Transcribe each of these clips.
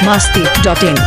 masti.in.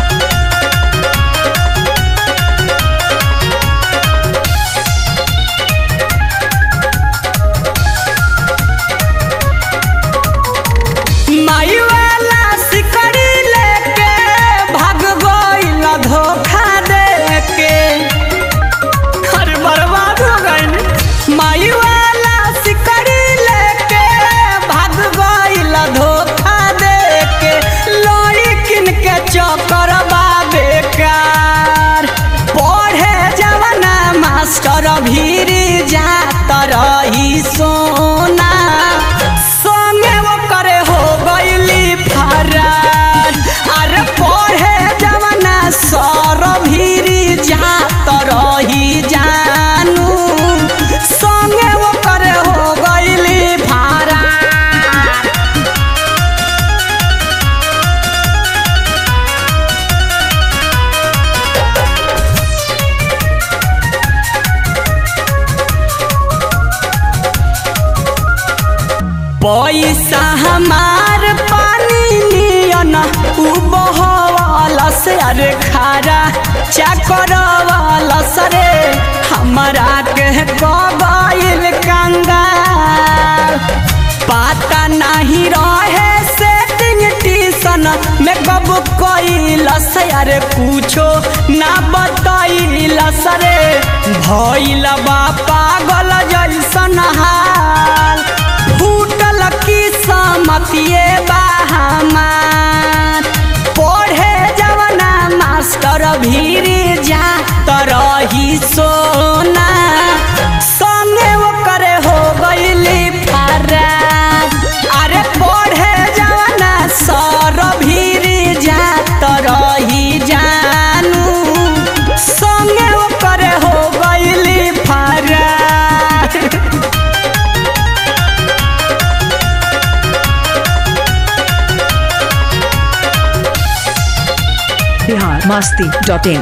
माई वाला सिकड़ी लेके भाग गइल धोखा देके अरे बर्बाद हो गइल माई वाला सिकड़ी लेके भाग गइल धोखा देके लोई किन के चक्कर बा बेकार पढ़े जवाना मास्टर भीरी जात रही सोना संगे वो करे हो गइली फरार अरे पढ़े जवाना सर भीरी जात रही जानू संगे वो करे हो गइली फरार पैसा हमार पानी नियन उ बहवाला से अरे खारा चकरवाला सरे हमरा के गइल कंगाल पता नहीं रहे सेटिंग टीसन में कब कइल से अरे पूछो ना बतइल सरे भइल बा पागल जैसन हाल फूटल की समतिए बा हमार पढ़े जवना मास्टर भीरी जा तरही सोना संगे वो करे हो गइली फरार अरे पढ़े जवना सर भीरी जा तरही जानू संगे वो करे हो गइली फरार Bihar masti.in.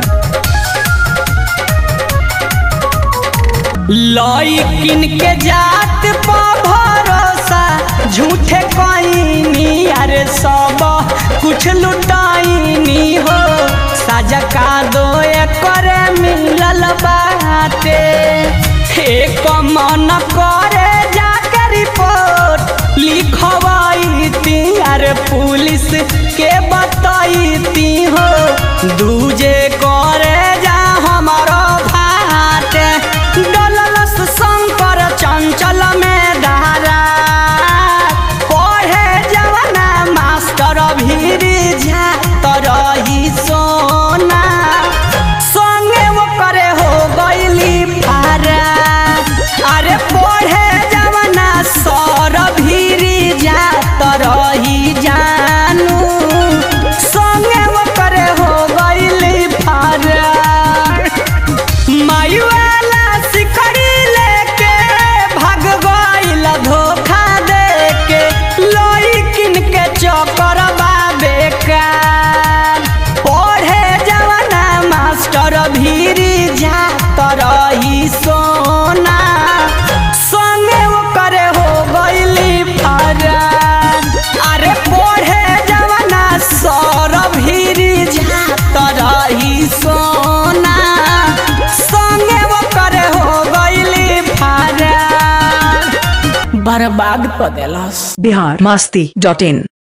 लइकिन के जात पा भरोसा झूठे कईनी अरे सब कुछ लुटाईनी हो साजा का दो करे मिलल बाटे एक मन करे जाके रिपोर्ट लिखवाई ती अरे पुलिस के बताई ती हो दूजे करे जा हमारो भाट डललस शंकर चंचल में धारा पढ़े जवाना मास्टर भीरी जा तरही सोना संगे वो करे हो गइली फारा अरे पढ़े जवाना सर भीरी जा तरही जानू संगे वो करे हो गइली फारा माई वाला सिकड़ी लेके भाग गइल धोखा देके लोई किन के चक्कर बा बेकार पढ़े जवाना मास्टर भीरी जा तरही सोना संगे वो करे हो गइली फरार अरे पढ़े जवाना सर भीरी जा तरही सोना संगे वो करे हो गइली फरार बर्बाद कर देलस Bihar masti.in.